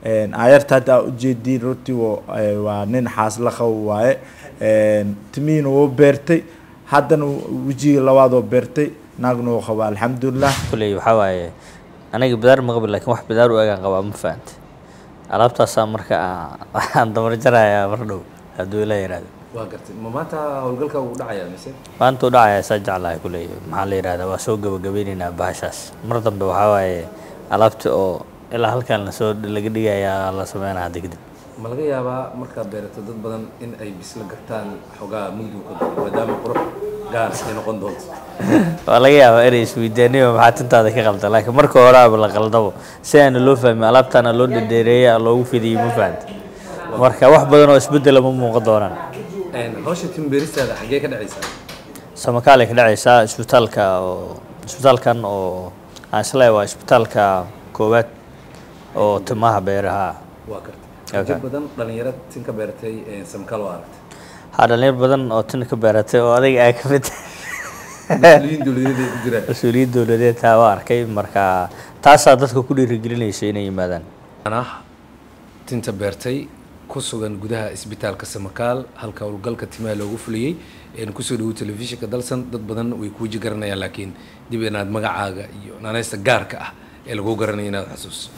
ayarta hadda aa ujeediin runtii waa nin xaasla qabo waaye timihiina wuu beertay haddana wejiga labaad oo beertay naagna wuu qabaa alxamdulilah kuley waxaa waaye aniga bidaar ma qabi lakin wax bidaar u egaan qabaa ma fahante alaabtaasaa marka waxaan dabar jarayaa mar dhow hadduu ila yihahdo waa gartay ma maanta howlgalka uu dhacayaa mise maanta u dhacaya saa jeclahay kuley maxaa la yihahdaa waa soo gabagabeyneynaa bahashaas mar dambe waxaa waaye alaabta oo ilaa halkan lasoo laga dhigayaa la sameynaa hadda kadib ma laga yaabaa markaad beerato dad badan in ay bisla gartaan xogaa mugdiga ka daro maadaama qurux gaar ay noqon doonto waa laga yaabaa inay isweydaaniyo maxaa tintaada ka qalda laakiin marka horeaba la qaldabo si aana loo fahmin alaabtaana loo dhadheereeyay loogu fidiyey ma fahanta marka wax badan oo isbedela ma muuqan doonaan hawsha timbeeristaada xaggee ka dhacaysaa samakaal ay ka dhacaysaa isbitaalka oo isbitaalkan oo aan isleeyahay waa isbitaalka koowaad oo timaha beeraha waa gartay dad badan dhalinyaro tin ka beeratay samakaal oo aragtay haa dhalinyar badan oo tin ka beeratay oo adiga aa ka mid mas-uuliyiin dowladeed ay ku jiraan mas-uuliyiin dowladeed taa waa arkay marka taasaa dadka ku dhiirigelinaysa inay yimaadaan ah tinta beertay ku sugan gudaha isbitaalka samakaal halka howlgalka timaha loogu fuliyey kusoo dhawo telefishinka dalsan dad badan way kuuji garanayaan laakiin dib inaad magacaaga iyo naaneysta gaarka ah ee lagu garanaya inaad xasuuso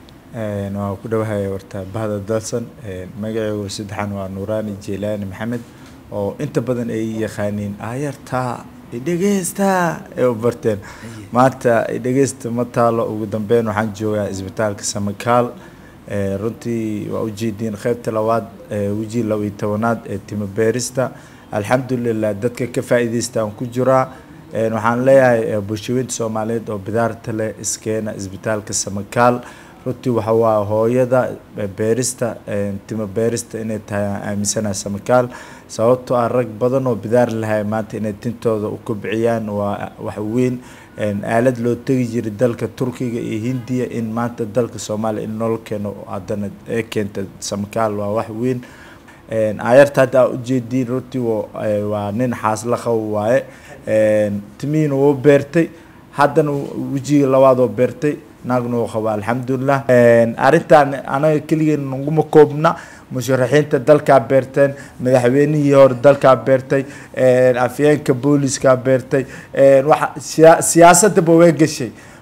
waa ku dhawahaya warta bahda dalsan magacaygu saddexan waa nuuraani jelaani maxamed oo inta badan ay yaqaaniin ayartaa idhegeystaa ay u barteen maanta idhegeysta ma taalo ugu dambeyn waxaan joogaa isbitaalka samakaal runtii waa ujeediin qeybta labaad weji laba iyo tobanaad ee timo beerista alxamdulilah dadka ka faa-iideysta aan ku jiraa waxaan leeyahay bulshaweynta soomaaliyeed oo bidaarta leh iskeena isbitaalka samakaal runtii waxa waa hooyada beerista timo beerista inay tahay aan aaminsanaha samakaal sababtoo ah rag badan oo bidaar lahay maanta inay tintooda u kobciyaan waa wax weyn aalad loo tegi jiray dalka turkiga iyo hindiya in maanta dalka soomaaliya in nolol keeno haddana ee keenta samakaal waa wax weyn ayarta hadda aa ujeediin runtii waa nin xaasla qabo waaye timihiina wuu beertay haddana wejiga labaad oo beertay naagna wuu qabaa alxamdulilah arrintan anaga keligeen naguma koobna musharaxiinta dalkaa beerteen madaxweynihii hore dalkaa beertay afyeenka booliiskaa beertay waxa siyaasadaba way gashay